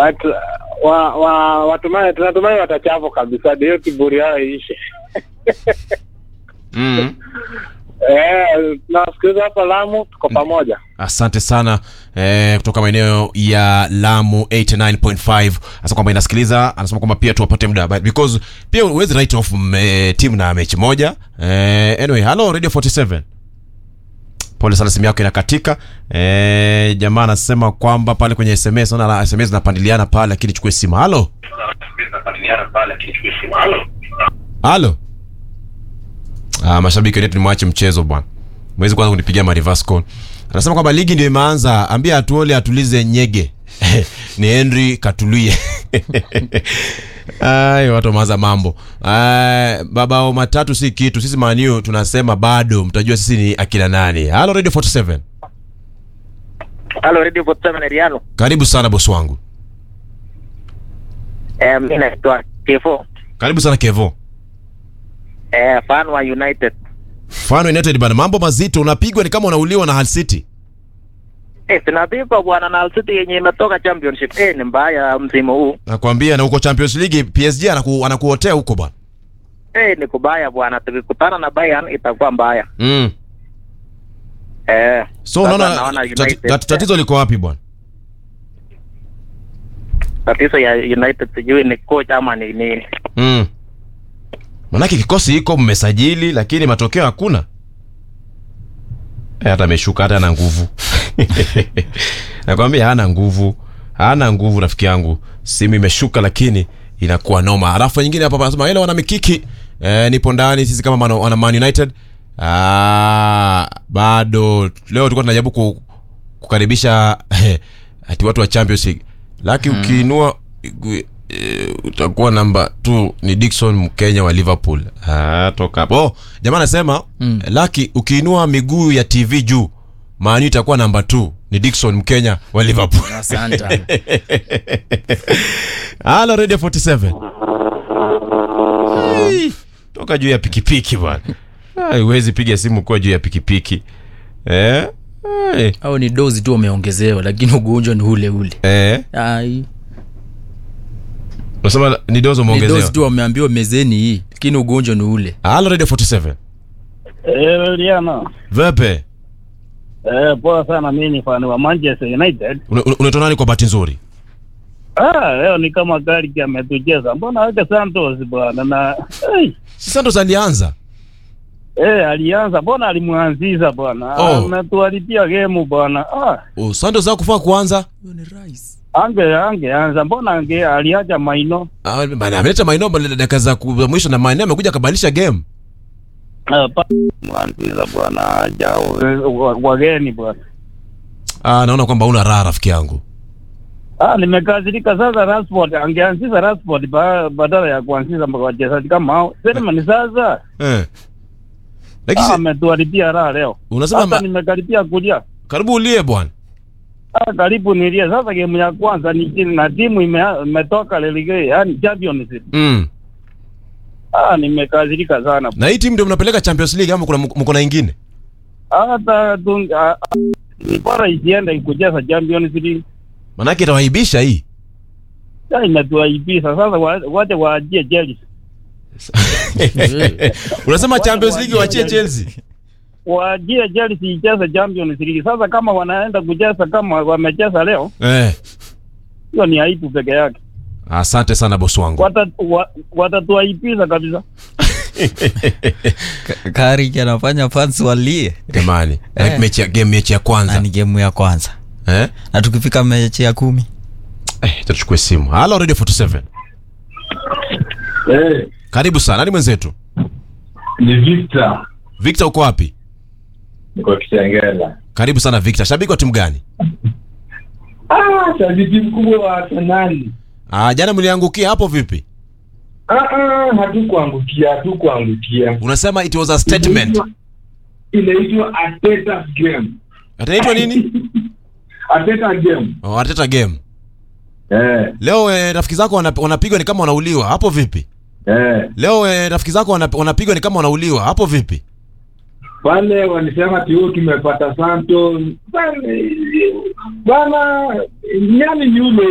but uh, wa, wa, watumai tunatumai watachafu kabisa ndio kiburi yao iishe mm. eh tunawasikiza hapa Lamu tuko pamoja asante sana eh, kutoka maeneo ya lamu 89.5 anasema kwamba inasikiliza anasema kwamba pia tuwapate muda but because pia huwezi write off mm, timu na mechi moja eh, anyway hello radio 47 pole sana simu yako inakatika eh, jamaa anasema kwamba pale kwenye sms naona sms zinapandiliana pale lakini chukue simu halo halo ah, mashabiki wetu nimwache mchezo bwana mwezi kwanza kunipigia ma reverse call anasema kwamba ligi ndio imeanza ambia atuole atulize nyege ni henry katulie Ay, watu wameanza mambo Ay, babao matatu si kitu sisi maniu tunasema bado mtajua sisi ni akina nani halo radio 47 Halo Radio 47 Riano. karibu sana bosi wangu Eh, mimi naitwa Kefo. karibu sana kevo Eh, fan wa United. fano united bana mambo mazito unapigwa ni kama unauliwa na Hull city Eh, tunapigwa bwana na Hull City yenye imetoka championship. Eh, ni mbaya msimu huu. nakwambia na uko champions league psg anaku, anakuotea huko bwana Eh, ni kubaya bwana. Tukikutana na Bayern itakuwa mbaya. mm. Eh. so sasa unaona naona tati- United- tati- tatizo liko wapi bwana tatizo ya United sijui ni coach ama ni nini. mm. manake kikosi iko mmesajili lakini matokeo hakuna Eh, hata ameshuka hata ana nguvu nakwambia hana nguvu hana nguvu rafiki yangu simu imeshuka lakini inakuwa noma alafu nyingine hapa anasema ile wana mikiki eh, nipo ndani sisi kama man, wana man united ah, bado leo tulikuwa tunajaribu ku, kukaribisha ati watu wa champions league laki ukiinua eh, utakuwa namba t ni dikson mkenya wa liverpool ah, toka hapo oh, jamaa anasema mm. laki ukiinua miguu ya tv juu maani itakuwa namba t ni dikson mkenya wa liverpool asante halo radio 47 Hey, toka juu ya pikipiki bwana Ai, huwezi piga simu kuwa juu ya pikipiki eh? Ai, au ni dozi tu wameongezewa lakini ugonjwa ni ule ule eh? Ai, unasema ni dozo ni umeongezewa dozi tu wameambiwa mezeni hii lakini ugonjwa ni ule halo radio 47 Eh, Liana. vepe Eh, poa sana mimi ni fan wa Manchester United. Una- una- unaitwa nani kwa bahati nzuri Ah, leo ni kama gari ametucheza. Mbona weke Santos bwana na hey, si santos alianza eh alianza mbona alimwanzisha bwana. Oh. Ametuharibia game bwana. Ah, oh, santos hakufaa kuanza ange angeanza mbona ange aliacha maino. Ah, bana, ameleta maeneo bale- dakika za ku- za mwisho na maeneo amekuja akabadilisha game Ah, pa- mwanzisha bwana jao eh, wa- wageni bwana. ah, naona kwamba una raha rafiki yangu Ah, nimekazirika sasa Rashford angeanzisha Rashford ba, badala ya kuanzisha wachezaji kama hao. Sema ni sasa. eh. lakini Ah, si- ametuharibia raha leo. unasema Sasa ma- nimekaribia kulia. karibu ulie bwana Ah, karibu nilie sasa. Game ya kwanza ni chini na timu ime- imetoka relegation, yani Champions League. mm. Ah, nimekazirika sana. na hii timu ndio mnapeleka champions league ama kuna mko na ingine Hata tu ah, ah, ni bora isiende kucheza Champions League. manake itawaibisha hii Sasa imetuaibisha sasa, wa- wache waachie Chelsea, unasema champions league wachie chelsea waachie Chelsea icheze Champions League. Sasa kama wanaenda kucheza kama wamecheza leo, eh. hiyo ni aibu peke yake. asante sana bosi wangu Wata- wa- Watatuaibisha kabisa. Kari anafanya fans walie jamani like mechi ya game mechi ya na kwanza ni gemu ya kwanza eh? na tukifika mechi ya kumi eh, tuchukue simu halo radio 47 Eh, karibu sana nani mwenzetu ni Victor victor uko wapi niko Kitengela. karibu sana victor shabiki wa timu gani Ah, shabiki mkubwa wa Arsenal. ah, jana mliangukia hapo vipi Ah, ah, hatukuangukia, hatukuangukia. unasema it was a statement Inaitwa- Inaitwa Arteta game. ataitwa nini Arteta game. oh, ateta game Eh, leo eh, rafiki zako wana- wanapigwa ni kama wanauliwa hapo vipi eh. leo eh, rafiki zako wana- wanapigwa ni kama wanauliwa hapo vipi Pale walisema tiu tumepata Santos. Bana, bana, nyani ni yule